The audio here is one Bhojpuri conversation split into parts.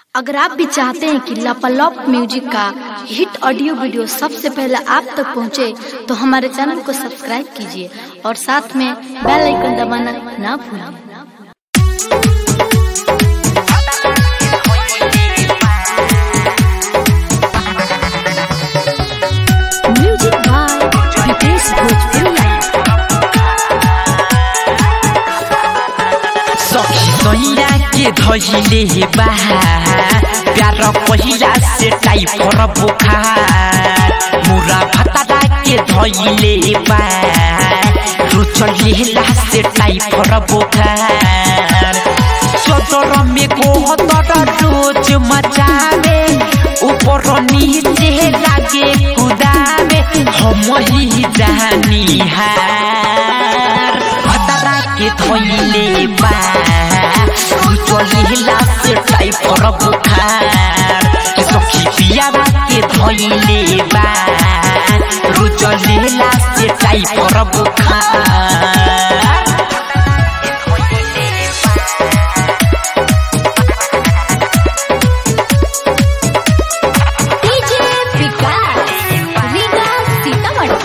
अगर आप भी चाहते हैं कि लापालॉप म्यूजिक का हिट ऑडियो वीडियो सबसे पहले आप तक पहुंचे, तो हमारे चैनल को सब्सक्राइब कीजिए और साथ में बेल आइकन दबाना ना भूलें म्यूजिक बाय विकेश भोजपुरिया सखी सैया के धैले बा प्यार पहिला से टाइफर बुखार मुरा भतरा के धैले बा रुचलेला से टाइफर बुखार चदर में गोहतर रोज मचावे ऊपर नीचे लागे कुदावे हम ही जानी हार भतरा के धैले बा चलिला से टाइफर बुखार सखी पियारा के धैले बा रुचलेला से टाइफर बुखार डीजे विकास विकास सीतामढ़ी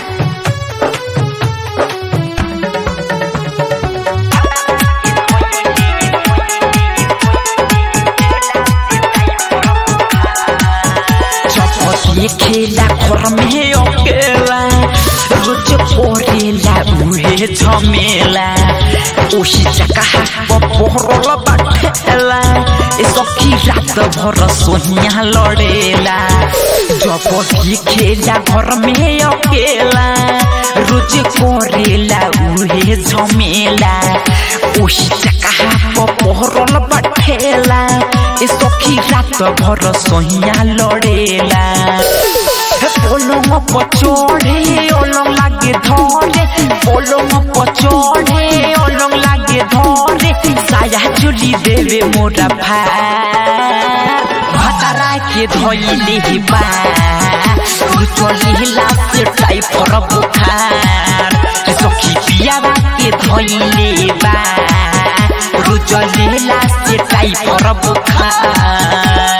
चपटी खेला घर में अकेला रोज परेला उहे झमेला ओही जगह पहरल बाटेला ए सखी रात भर सोनिया लड़ेला चपटी खेला घर में अकेला रोज करेला उहे झमेला ओही जगह पहरल बाटेला ए सखी रात भर सोहिया लड़ेला पलंग पचड़े अलंग लागे धरे पलंग पचड़े अलंग लागे धरे साया चुली देवे मोरा भार भतरा के धैले बा चलिला से टाइफर बुखार सखी पियावा के धैले बा रुचलेला से टाइफर बुखार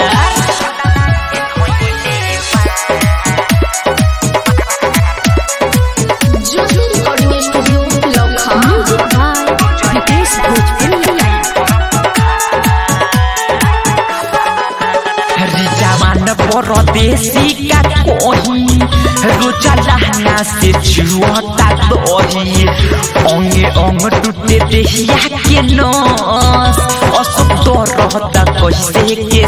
ज्योति रिकॉर्डिंग स्टूडियो लखा म्यूजिक बाय विकेश भोजपुरिया जवान परदेसी का कोही रोजा लहना से जुआता दही अंगे अंग टूटे देहिया के नस असुख तो रहता कैसे के